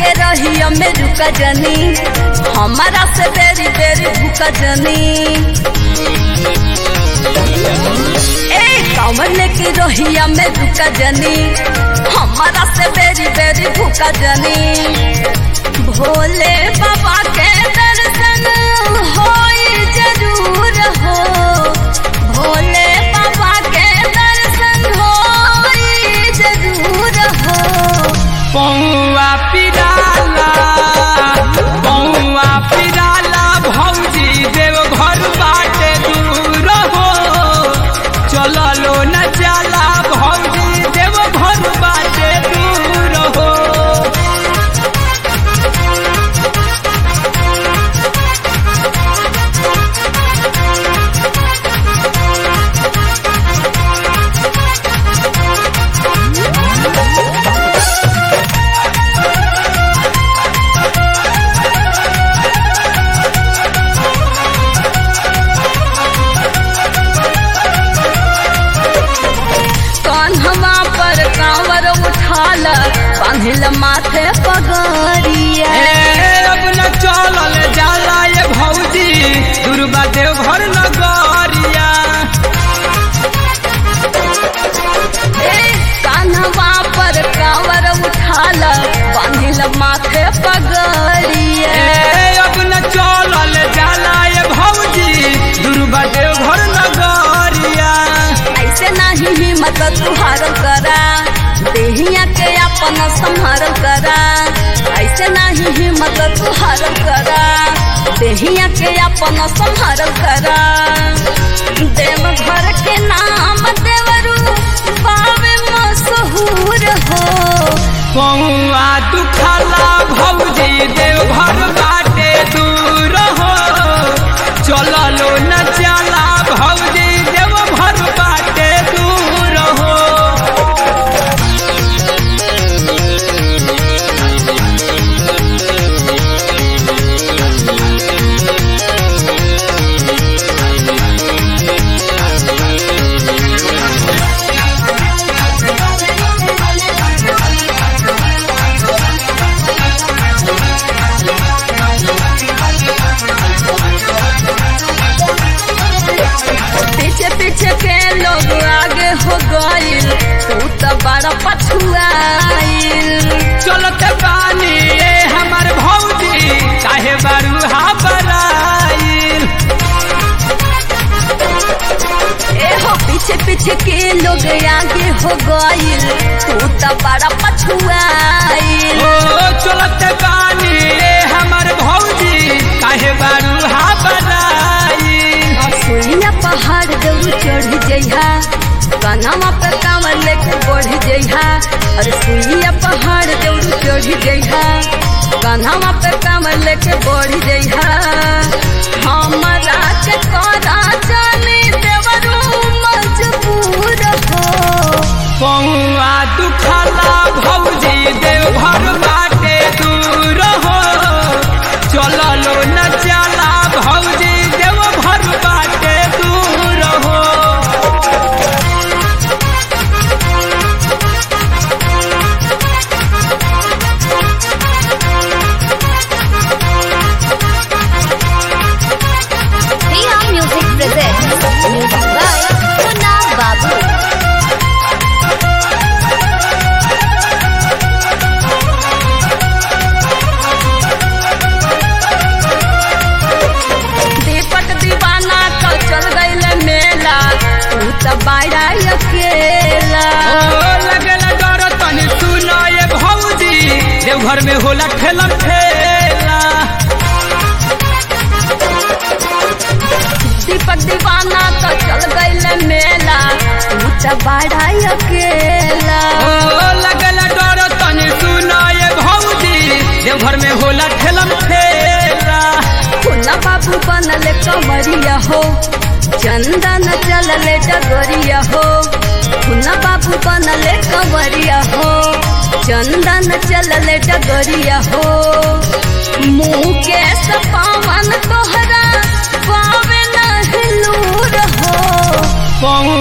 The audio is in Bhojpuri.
के रहिया में रुका जनी हमारा से बेरी बेरी भूका जनी ए कमल के रहिया में रुका जनी हमारा से बेरी बेरी भूका जनी भोले बाबा के दर्शन होई जरूर हो भोले बाबा के दर्शन होई जरूर हो पौआ पिराला पौआ पिराला भौजी देव घर बाटे दूर हो चललो न जाला भौजी देव घर बाटे दूर हो कान्हवा पर कांवर उठाल बांधिल माथे पगरिया ए, अब न चलल जाला ये भौजी दुर्गा देव घर नगरिया ए कान्हवा पर कांवर उठाल बांधिल माथे पगरिया ए, अब न चलल जाला ये भौजी दुर्गा देव घर नगरिया ऐसे नहीं हिम्मत तुहारल करा देहिया के अपन संहारल करा ऐसे नहीं हिम्मत तुहारल करा देहिया के अपन संहारल करा देव घर के नाम देवरू बावे मशहूर हो पौआ दुखला भौजी देव घर बाटे दूर हो चललो न जाला भौजी देव घर बाटे दूर हो पीछे पीछे के लोग आगे हो गइल तू तो बड़ा पछुआइल चलत बानी ए हमर भौजी काहे बारू हा बराइल ए हो पीछे पीछे के लोग आगे हो गइल तू तो बड़ा पछुआइल ओ चलत बानी ए हमर भौजी काहे बारू हा बराइल सुइया पहाड़ दौड़ चढ़ जइहा कनावा पे कांवर लेके बढ़ जइहा अरे सुइया पहाड़ दौड़ चढ़ जइहा कनावा पे कांवर लेके बढ़ जइहा हमरा के करा जाने देवरू मजबूर हो पौआ दुखला भौजी देव घर बाटे दूर हो चललो न जाला भौजी देव घर बाटे दूर हो Priya Music presents music by Munna Babu. दीपक दीवाना कल चल गईले मेला तू तो बाड़ा अकेला ओ लगेला डर तनी सुनो ये भौजी देव घर में होला ठेला ठेला दीपक दीवाना तो चल गईले मेला तू तो बाड़ा अकेला ओ लगेला डर तनी सुनो ये भौजी देव घर में होला ठेला ठेला खुला बाबू बनले कमरिया हो चंदन चलले डगरिया हो खुला बाबू बनले कमरिया हो चंदन चलले डगरिया हो मुँह के सपावन तोहरा पावे न हिलूर हो पौ